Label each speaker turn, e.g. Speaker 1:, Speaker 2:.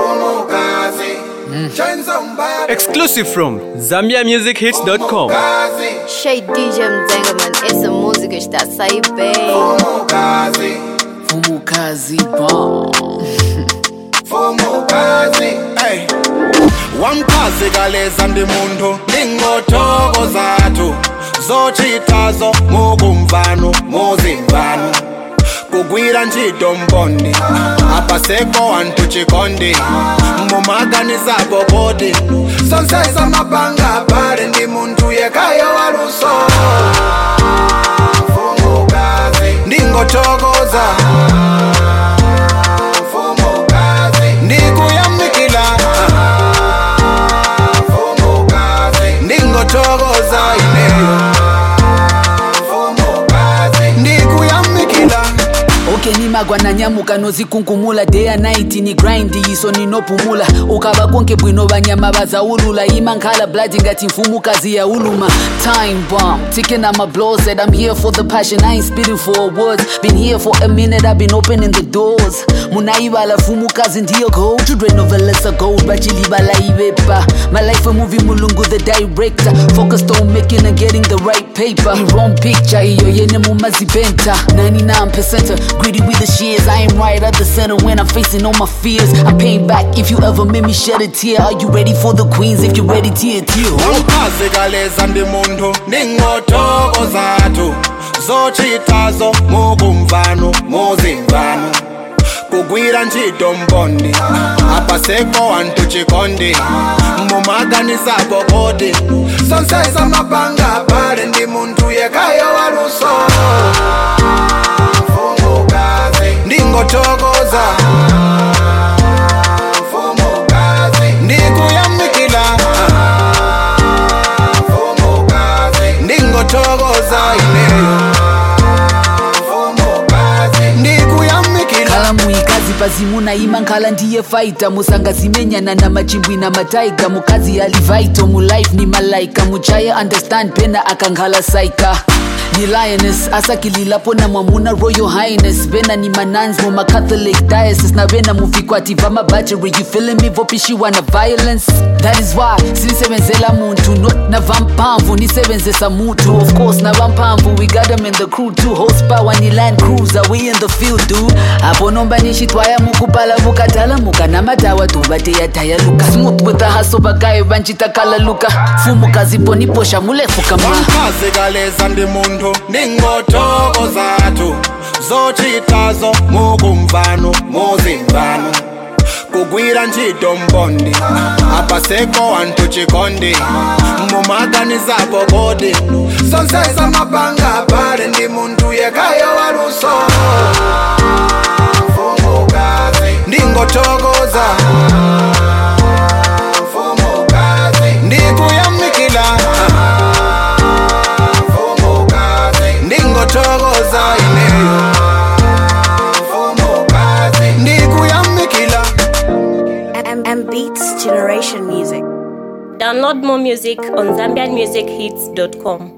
Speaker 1: Fumukazi. Chains on bad.
Speaker 2: Exclusive from ZambiaMusicHits.com.
Speaker 1: Fumukazi.
Speaker 3: Shade DJ Mzengaman, essa música está a sair bem.
Speaker 1: Fumukazi.
Speaker 4: Fumukazi bomb.
Speaker 1: Fumukazi. Hey. Wamchazi kaleza ndi munthu ndingotoko zathu zochitazo mukumvano muzimvano kugwira ntchito mbondi apaseko anthu chikondi mumaganizapo kodi sonsesa mapanga pali ndi munthu yekayo waluso Fumukazi. ndingothokoza Fumukazi. ndikuyamikila Fumukazi. ndingothokoza ineyo Fumukazi. ndikuyamikila
Speaker 4: okay nimagwa nanyamuka nozikunkumula day and night ni grind iso ninopumula ukaba konke bwino banyama bazawulula imankhala blood ngati mfumukazi yauluma time bomb ticking on my blows said i'm here for the passion i ain't spitting for awards been here for a minute i've been opening the doors munayibala fumukazi ndiyo gold children novelesa gold bachilibala ibepa my life a movie mulungu the director focused on making and getting the right paper the wrong picture iyo yene mumazibenta 99% greedy with the shears i am right at the center when i'm facing all my fears i'm paying back if you ever made me shed a tear are you ready for the queens if you're ready tear tear
Speaker 1: wamchazi kaleza ndi munthu ndingotoko zathu zochitazo mukumvano muzimvano kugwira ntchito mbondi apaseko anthu chikondi mumaganizapo kodi sonsesa mapanga pali ndi munthu yekayo waluso Fumukazi. ndingothokoza Fumukazi. ndikuyamikila Fumukazi. ndingothokoza ineyo Fumukazi. ndikuyamikila
Speaker 4: khala muikazi pazimuna ima nkhala ndiye faita musangazimenyana na machimbwi na mataiga mukazi alivaito mulife ni malaika muchaya understand pena akankhala saika ni lioness asakililapo na mwamuna royal highness vena ni manans muma catholic diocese na vena muvikwati va mabacheri you feeling me vopishiwa na violence that is why sinisebenzela muntu not na vampamvu nisebenzesa mutu of course na vampamvu we got them in the crew too horsepower ni land cruiser we in the field dude apo nomba nixitwaya mukupala vukatala muka na matawa tuvateyataya luka smooth with the hustle vakayo vanchitakala luka fumukazi poniposha mulefuka ma
Speaker 1: wamchazi kaleza ndi munthu ndingotoko zathu zochitazo mukumvano muzimvano kugwira ntchito mbondi apaseko anthu chikondi mumaganizapo kodi sonsesa mapanga pali ndi munthu yekayo waluso Fumukazi. ndingothokoza Fumukazi. ndikuyamikila Fumukazi. ndingothokoza ineyo Fumukazi. ndikuyamikila
Speaker 5: M- M Beats Generation Music.
Speaker 6: Download more music on ZambianMusicHits.com.